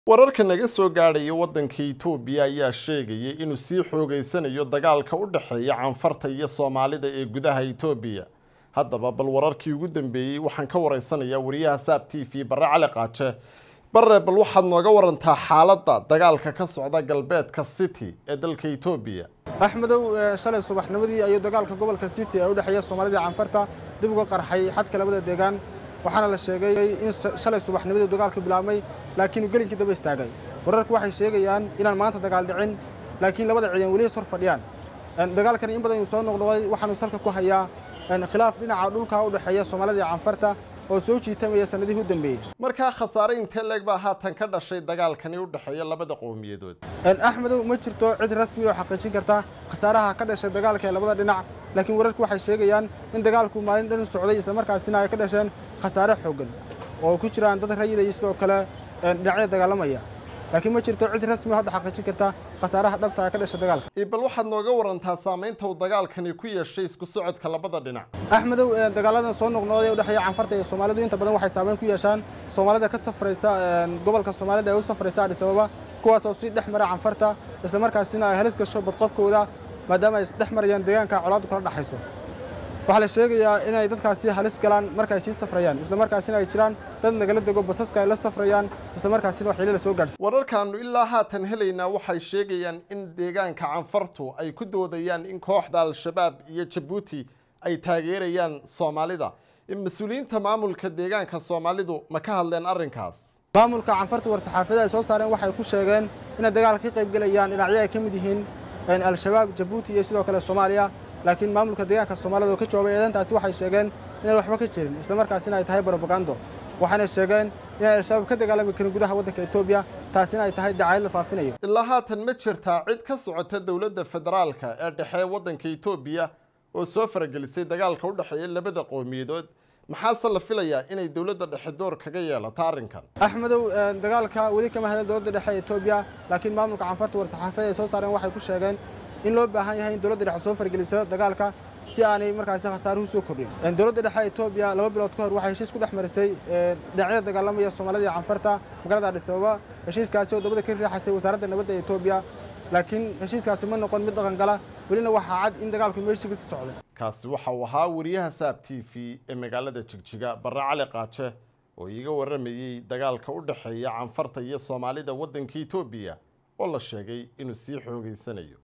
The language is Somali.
wararka naga soo gaadhaya waddanka itoobiya ayaa sheegayay inuu sii xoogeysanayo dagaalka u dhexeeya canfarta iyo soomaalida ee gudaha itoobiya haddaba bal wararkii ugu dambeeyey waxaan ka waraysanayaa wariyaha saab t v barre cali qaaje barre bal waxaad nooga warantaa xaaladda dagaalka ka socda galbeedka city ee dalka itoobiya axmedow shalay subaxnimadii ayuu dagaalka gobolka city ee u dhexeeya soomaalida iyo canfarta dib uga qarxay xadka labada deegaan waxaana la sheegay in shalay subaxnimadii dagaalka bilaabmay laakiin uu gelinkii daba istaagay wararku waxay sheegayaan inaan maanta dagaal dhicin laakiin labada ciidan weli hor fadhiyaan dagaalkani in badan uu soo noqnoqday waxaanu salka ku hayaa khilaaf dhinaca dhulka u dhexeeya soomaalida iyo canfarta oo soo jiitamaya sanadihii u dambeeyey markaa khasaare intee leeg baa haatan ka dhashay dagaalkani u dhexeeya labada qowmiyadood axmedow ma jirto cid rasmi oo xaqiijin karta khasaaraha ka dhashay dagaalka ee labada dhinac laakiin wararku waxay sheegayaan in dagaalku maalin dhan socday islamarkaasina ay ka dhasheen khasaare xooggan oo ku jiraan dad rayida iyo sidoo kale dhinacyada dagaalamaya laakiin ma jirto cid rasmi oo hadda xaqiijin karta khasaaraha dhabta ee ka dhashay dagaalka bal waxaad nooga warantaa saamaynta uu dagaalkani ku yeeshay isku socodka labada dhinac axmedow dagaaladan soo noqnoqday ee u dhexeeya canfarta iyo soomaalidu inta badan waxay saameyn ku yeeshaan soomaalida ka safraysa gobolka soomaalida ee u safraysa adhis ababa kuwaas oo sii dhex mara canfarta islamarkaasina ay halis gasho badqabkooda maadaama ay dhex marayaan deegaanka colaaddu kala dhexayso waxaa la sheegayaa inay dadkaasi halis galaan marka ay sii safrayaan islamarkaasina ay jiraan dad nagala dego basaska ay la safrayaan islamarkaasina waxyeelo la soo gaadhsiy wararkaannu ilaa haatan helaynaa waxay sheegayaan in deegaanka canfartu ay ku doodayaan in kooxda al-shabaab iyo jabuuti ay taageerayaan soomaalida mas-uuliyiinta maamulka deegaanka soomaalidu ma ka hadleen arrinkaas maamulka canfarta war-saxaafiyada ay soo saareen waxay ku sheegeen inay dagaalka ka qayb gelayaan dhinacyo ay ka mid yihiin al-shabaab jabuuti iyo sidoo kale soomaaliya laakiin maamulka deegaanka soomaalida oo ka jawaabay eedantaasi waxay sheegeen inay waxba ka jirin islamarkaasina ay tahay brobagando waxayna sheegeen inay al-shabaab ka dagaalami karin gudaha waddanka etoobiya taasina ay tahay dacaayad la faafinayo ilaa haatan ma jirtaa cid ka socota dowladda federaalka ee dhexe waddanka etoobiya oo soo faragelisay dagaalka u dhexeeya labada qowmiyadood maxaase la filayaa inay dowladda dhexe door kaga yeelato arrinkan axmedow dagaalka weli kama hadlan dowladda dhexe ee etoobiya laakiin maamulka canfarta war-saxaafiyada ay soo saareen waxay ku sheegeen in loo baahan yahay in dowladda dhexe soo fargeliso dagaalka si aanay markaasi khasaaruhu soo kordhin dowladda dhexe etoobiya laba bilood ka hor waxay heshiis ku dhex marisay dhinacyada dagaalamaya soomaalida iyo canfarta magaalada adhis ababa heshiiskaasi oo dabada ka riixaysay wasaaradda nabadda ee etoobiya laakiin heshiiskaasi ma noqon mid dhaqangala welina waxaa cad in dagaalku meeshiga si socday kaasi waxa uu ahaa wariyaha saab t v ee magaalada jigjiga barre cali qaaje oo iiga warramayey dagaalka u dhexeeya canfarta iyo soomaalida waddanka etoobiya oo la sheegay inuu sii xoogeysanayo